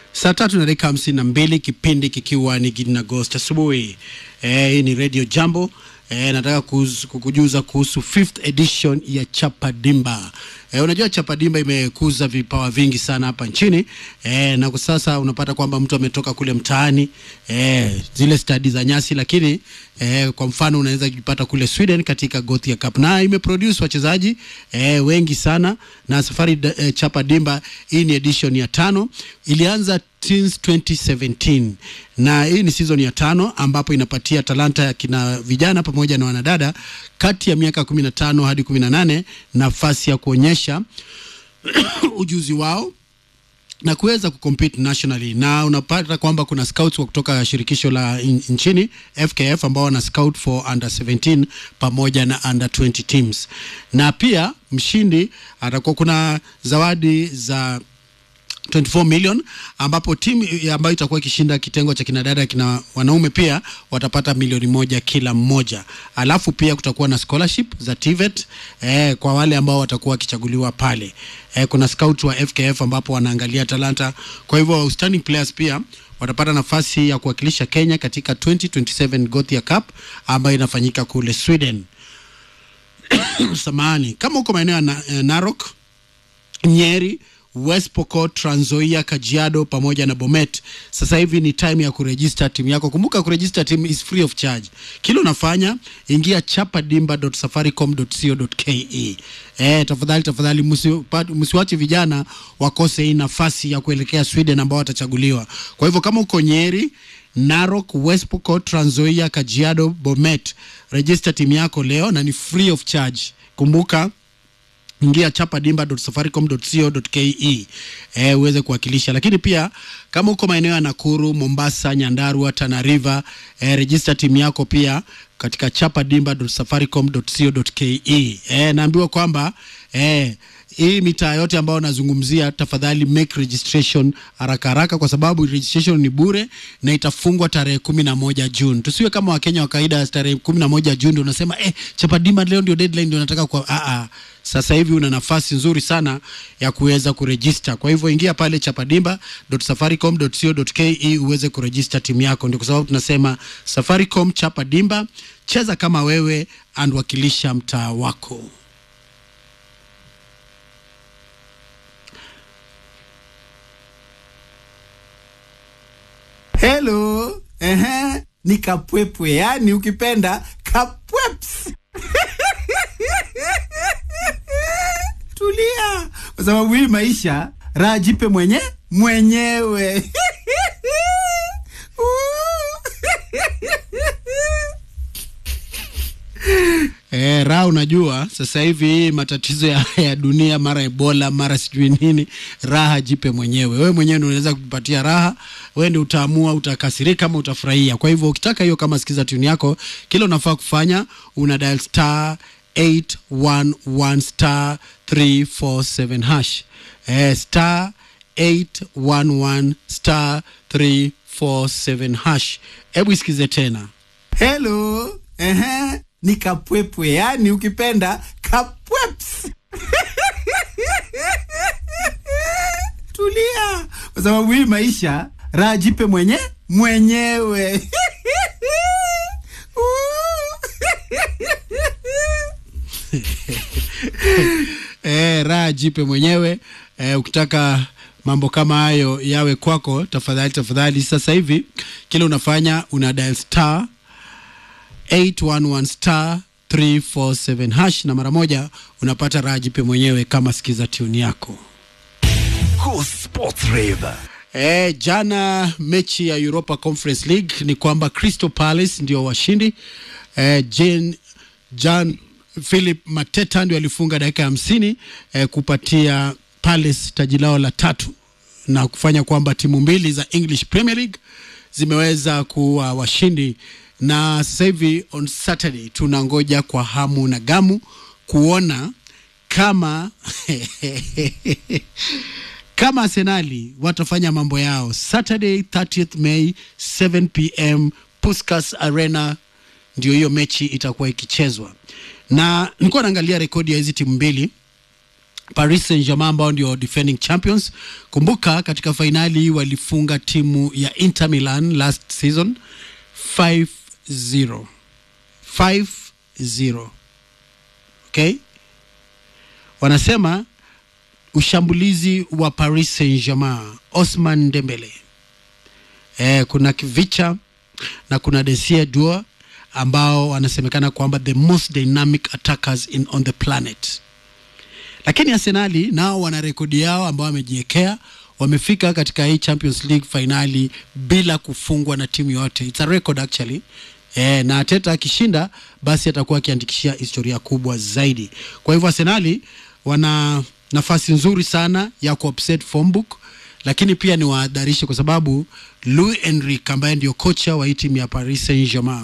Saa tatu na dakika hamsini na mbili kipindi kikiwa ni Gideon Agost asubuhi. Eh, hii ni Radio Jambo. Eh, nataka kuhusu, kukujuza kuhusu fifth edition ya Chapa Dimba. Eh, unajua Chapa Dimba imekuza vipawa vingi sana hapa nchini eh, na kwa sasa unapata kwamba mtu ametoka kule mtaani eh, zile stadi za nyasi, lakini eh, kwa mfano unaweza kujipata kule Sweden katika Gothia Cup na imeproduce wachezaji eh, wengi sana na safari eh, Chapa Dimba hii ni edition ya tano, ilianza since 2017 na hii ni season ya tano ambapo inapatia talanta ya kina vijana pamoja na wanadada kati ya miaka 15 hadi 18 nafasi ya kuonyesha ujuzi wao na kuweza kucompete nationally na unapata kwamba kuna scouts wa kutoka shirikisho la in, nchini FKF ambao wana scout for under 17 pamoja na under 20 teams, na pia mshindi atakuwa kuna zawadi za 24 million ambapo timu ambayo itakuwa ikishinda kitengo cha kinadada kina wanaume pia watapata milioni moja kila mmoja. Alafu pia kutakuwa na scholarship za TVET eh, kwa wale ambao watakuwa wakichaguliwa pale. Eh, kuna scout wa FKF ambapo wanaangalia talanta. Kwa hivyo outstanding players pia watapata nafasi ya kuwakilisha Kenya katika 2027 Gothia Cup ambayo inafanyika kule Sweden. Samahani, kama uko maeneo ya na, eh, Narok, Nyeri West Pokot, Trans Nzoia, Kajiado pamoja na Bomet. Sasa hivi ni time ya kuregister timu yako. Kumbuka kuregister timu is free of charge. Kile unafanya ingia chapadimba.safaricom.co.ke. Eh, tafadhali tafadhali msiwache vijana wakose hii nafasi ya kuelekea Sweden ambao watachaguliwa. Kwa hivyo kama uko Nyeri, Narok, West Pokot, Trans Nzoia, Kajiado, Bomet, register timu yako leo na ni free of charge. Kumbuka ingia chapadimba.safaricom.co.ke eh, uweze kuwakilisha. Lakini pia kama uko maeneo ya Nakuru, Mombasa, Nyandarua, Tana River eh, register timu yako pia katika chapadimba.safaricom.co.ke. Eh, naambiwa kwamba eh, hii mitaa yote ambayo nazungumzia, tafadhali make registration haraka haraka, kwa sababu registration ni bure na itafungwa tarehe kumi na moja Juni. Tusiwe kama Wakenya wa kawaida, tarehe kumi na moja Juni ndio unasema eh, Chapadimba leo ndio deadline, ndio nataka kwa ah, ah. Sasa hivi una nafasi nzuri sana ya kuweza kurejista. Kwa hivyo ingia pale chapadimba.safaricom.co.ke uweze kurejista timu yako. Ndio kwa sababu tunasema Safaricom Chapadimba, cheza kama wewe and wakilisha mtaa wako. Hello. Ehe, ni kapwepwe, yani ukipenda kapweps. Tulia, kwa sababu hii maisha raha jipe mwenye mwenyewe. Eh, raha unajua sasa hivi hii matatizo ya, ya dunia mara Ebola mara sijui nini, raha jipe mwenyewe. Wewe mwenyewe ndio unaweza kupatia raha, wewe ndio utaamua utakasirika ama utafurahia. Kwa hivyo ukitaka hiyo, kama sikiza tune yako, kile unafaa kufanya una dial star 811 star 347 hash eh, star 811 star 347 hash. Hebu isikize tena. Hello. Ehe, ni kapwepwe, yani ukipenda kapweps. Tulia, kwa sababu hii maisha raha jipe mwenye mwenyewe. Eh, raha jipe mwenyewe. Eh, ukitaka mambo kama hayo yawe kwako, tafadhali tafadhali, sasa hivi kile unafanya una dial star 811 star 347 hash na mara moja unapata raha jipe mwenyewe kama sikiza tune yako. Cool Sports Rave. E, jana mechi ya Europa Conference League ni kwamba Crystal Palace ndio washindi. E, Jane, Jan Philip Mateta ndio alifunga dakika hamsini e, kupatia Palace taji lao la tatu na kufanya kwamba timu mbili za English Premier League zimeweza kuwa washindi, na sasa hivi on Saturday tunangoja kwa hamu na gamu kuona kama kama Arsenali watafanya mambo yao Saturday 30th May 7 pm Puskas Arena, ndio hiyo mechi itakuwa ikichezwa, na nilikuwa naangalia rekodi ya hizi timu mbili Paris Saint-Germain ambao ndio defending champions. Kumbuka katika fainali walifunga timu ya Inter Milan last season 5-0. 5-0. Okay? Wanasema ushambulizi wa Paris Saint-Germain Osman Dembele. Eh, kuna Kivicha na kuna Desire Dua ambao wanasemekana kwamba the most dynamic attackers in on the planet lakini Arsenali nao wana rekodi yao ambao wamejiwekea wamefika katika hii Champions League finali bila kufungwa na timu yote. It's a record actually. E, na Arteta akishinda basi atakuwa akiandikishia historia kubwa zaidi. Kwa hivyo Arsenali wana nafasi nzuri sana ya kuupset form book, lakini pia ni wahadharishe kwa sababu Luis Enrique ambaye ndio kocha wa hii timu ya Paris Saint-Germain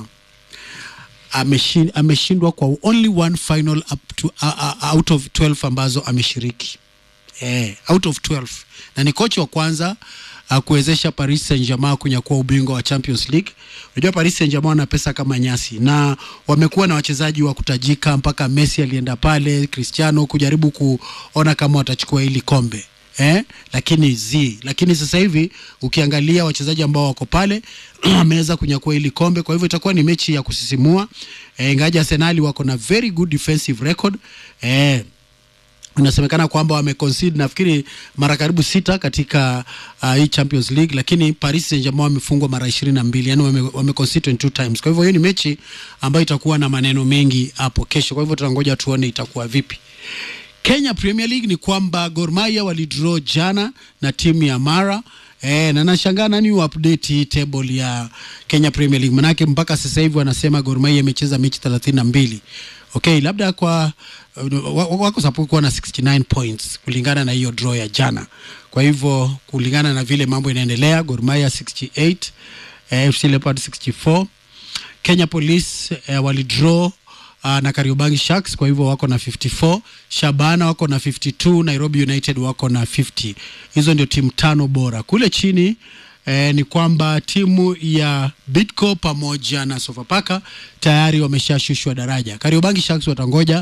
ameshin- ameshindwa kwa only one final up to, uh, uh, out of 12 ambazo ameshiriki eh, out of 12 na ni kocha wa kwanza uh, kuwezesha Paris Saint-Germain kunyakua ubingwa wa Champions League. Unajua Paris Saint-Germain wana pesa kama nyasi na wamekuwa na wachezaji wa kutajika, mpaka Messi alienda pale, Cristiano kujaribu kuona kama watachukua hili kombe eh, lakini zi lakini sasa hivi ukiangalia wachezaji ambao wako pale wameweza kunyakua hili kombe, kwa hivyo itakuwa ni mechi ya kusisimua eh, ingaja Arsenal wako na very good defensive record eh, inasemekana kwamba wameconcede nafikiri mara karibu sita katika uh, hii Champions League, lakini Paris Saint-Germain wamefungwa mara ishirini na mbili yani wame, wameconcede 22 times. Kwa hivyo hiyo ni mechi ambayo itakuwa na maneno mengi hapo kesho, kwa hivyo tunangoja tuone itakuwa vipi. Kenya Premier League ni kwamba Gor Mahia walidraw jana na timu ya Mara E, na nashangaa nani update hii table ya Kenya Premier League, manake mpaka sasa hivi wanasema Gor Mahia imecheza mechi thelathini na mbili. Okay, labda kwa uh, wa- wako sapo kuwa na 69 points kulingana na hiyo draw ya jana. Kwa hivyo kulingana na vile mambo inaendelea, Gor Mahia 68, eh, FC Leopards 64, Kenya Police eh, walidraw uh, na Kariobangi Sharks, kwa hivyo wako na 54. Shabana wako na 52, Nairobi United wako na 50. Hizo ndio timu tano bora. Kule chini eh, ni kwamba timu ya Bidco pamoja na Sofapaka tayari wameshashushwa daraja. Kariobangi Sharks watangoja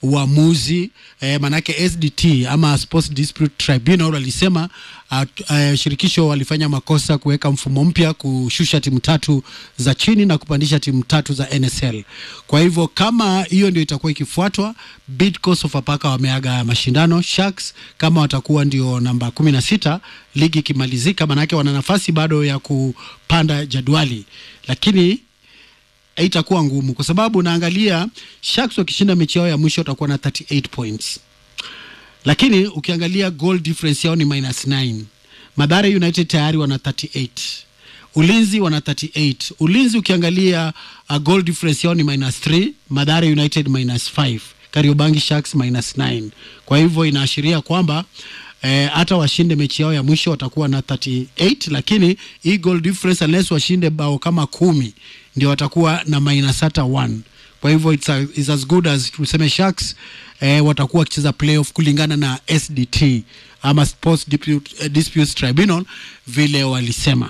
uamuzi eh, manake SDT ama Sports Dispute Tribunal walisema uh, uh, shirikisho walifanya makosa kuweka mfumo mpya kushusha timu tatu za chini na kupandisha timu tatu za NSL. Kwa hivyo kama hiyo ndio itakuwa ikifuatwa, Bidco Sofapaka wameaga mashindano. Sharks kama watakuwa ndio namba kumi na sita ligi ikimalizika, manake wana nafasi bado ya kupanda jadwali, lakini haitakuwa ngumu kwa sababu naangalia Sharks wakishinda mechi yao ya mwisho watakuwa na 38 points lakini ukiangalia goal difference yao ni minus 9 madhara united tayari wana 38 ulinzi wana 38 ulinzi ukiangalia uh, goal difference yao ni minus 3 madhara united minus 5 kariobangi sharks minus 9 kwa hivyo inaashiria kwamba eh, hata washinde mechi yao ya mwisho watakuwa na 38 lakini hii goal difference unless washinde bao kama kumi ndio watakuwa na minus hata 1 kwa hivyo it's, a, it's as good as tuseme Sharks eh, watakuwa wakicheza playoff kulingana na SDT ama Sports Dispute, eh, Disputes Tribunal vile walisema.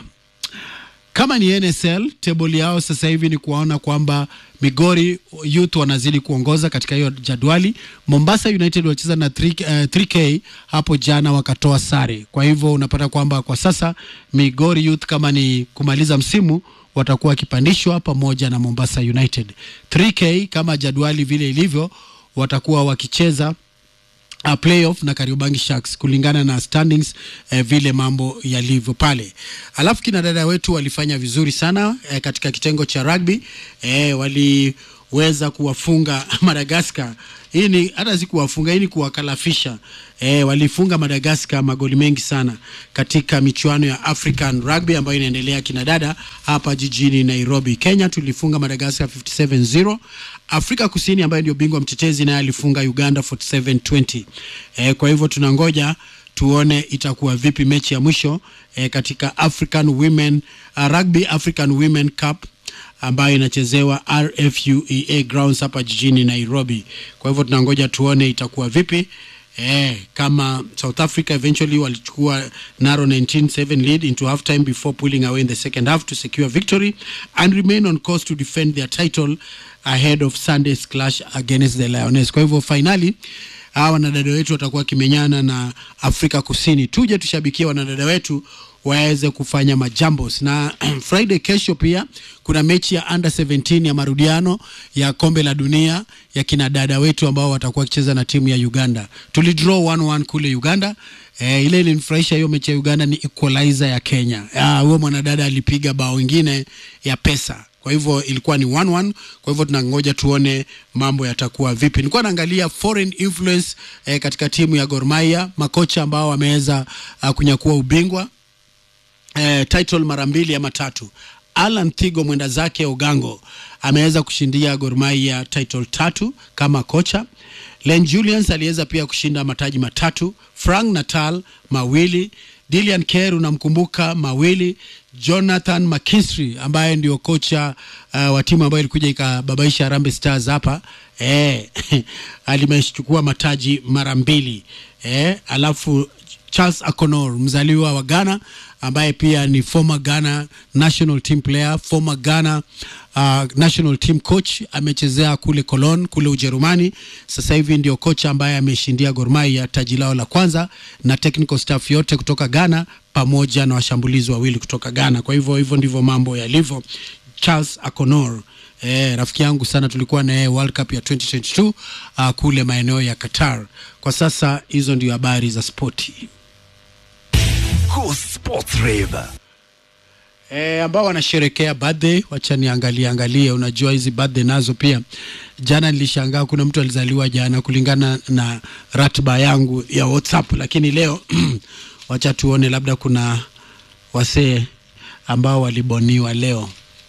Kama ni NSL table yao sasa hivi ni kuwaona kwamba Migori Youth wanazidi kuongoza katika hiyo jadwali. Mombasa United walicheza na 3, uh, 3K hapo jana wakatoa sare. Kwa hivyo unapata kwamba kwa sasa Migori Youth kama ni kumaliza msimu watakuwa wakipandishwa pamoja na Mombasa United. 3K kama jadwali vile ilivyo watakuwa wakicheza uh, playoff na Kariobangi Sharks kulingana na standings eh, vile mambo yalivyo pale. Alafu kina dada wetu walifanya vizuri sana eh, katika kitengo cha rugby eh, waliweza kuwafunga Madagascar. Hii ni hata si kuwafunga, hii ni kuwakalafisha. Eh, walifunga Madagascar magoli mengi sana katika michuano ya African Rugby ambayo inaendelea kina dada hapa jijini Nairobi. Kenya tulifunga Madagascar 57-0. Afrika Kusini ambayo ndio bingwa mtetezi naye alifunga Uganda 47-20. Eh, kwa hivyo tunangoja tuone itakuwa vipi mechi ya mwisho eh, katika African Women uh, Rugby African Women Cup ambayo inachezewa RFUEA grounds hapa jijini Nairobi. Kwa hivyo tunangoja tuone itakuwa vipi. Eh, kama South Africa eventually walichukua narrow 19-7 lead into half time before pulling away in the second half to secure victory and remain on course to defend their title ahead of Sunday's clash against the Lioness. Kwa hivyo finally hawa wanadada wetu watakuwa wakimenyana na Afrika Kusini. Tuje tushabikie wanadada wetu waweze kufanya majambos na Friday kesho pia kuna mechi ya under 17 ya marudiano ya kombe la dunia ya kina dada wetu ambao watakuwa wakicheza na timu ya Uganda. Tulidraw 1-1 kule Uganda. E, ile ilinifurahisha hiyo mechi ya Uganda ni equalizer ya Kenya. Ah, huyo mwanadada alipiga bao ingine ya pesa kwa hivyo ilikuwa ni 1-1 kwa hivyo tunangoja tuone mambo yatakuwa vipi nilikuwa naangalia foreign influence eh, katika timu ya Gor Mahia makocha ambao wameweza uh, kunyakua ubingwa eh, title mara mbili ama tatu Alan Thigo mwenda zake Ogango ameweza kushindia Gor Mahia title tatu kama kocha. Len Julians aliweza pia kushinda mataji matatu, Frank Natal mawili, Dilian Kerr unamkumbuka mawili, Jonathan McKinstry ambaye ndio kocha uh, wa timu ambayo ilikuja ikababaisha Harambee Stars hapa eh, alimechukua mataji mara mbili eh, alafu Charles Akonor mzaliwa wa Ghana ambaye pia ni former Ghana national team player, former Ghana uh, national team coach, amechezea kule Cologne kule Ujerumani. Sasa hivi ndio kocha ambaye ameshindia Gor Mahia taji lao la kwanza na technical staff yote kutoka Ghana pamoja na washambulizi wawili kutoka Ghana. Kwa hivyo hivyo ndivyo mambo yalivyo. Charles Akonor Eh, rafiki yangu sana tulikuwa na yeye World Cup ya 2022 uh, kule maeneo ya Qatar. Kwa sasa hizo ndio habari za spoti. Go Sports Rave. E, ambao wanasherekea birthday, wacha niangalie angalie. Unajua hizi birthday nazo pia, jana nilishangaa kuna mtu alizaliwa jana kulingana na ratiba yangu ya WhatsApp, lakini leo wacha tuone, labda kuna wasee ambao waliboniwa leo.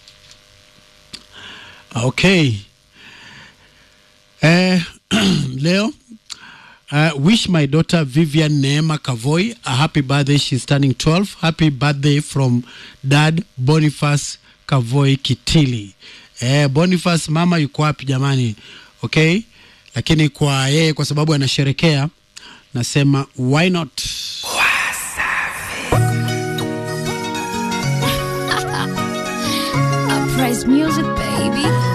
Okay. Eh, leo Uh, wish my daughter Vivian Neema Kavoy a happy birthday. She's turning 12. Happy birthday from dad Boniface Kavoy Kitili. Eh, Boniface mama yuko wapi jamani? Okay? Lakini kwa yeye kwa sababu anasherekea nasema why not? Uprise music, baby.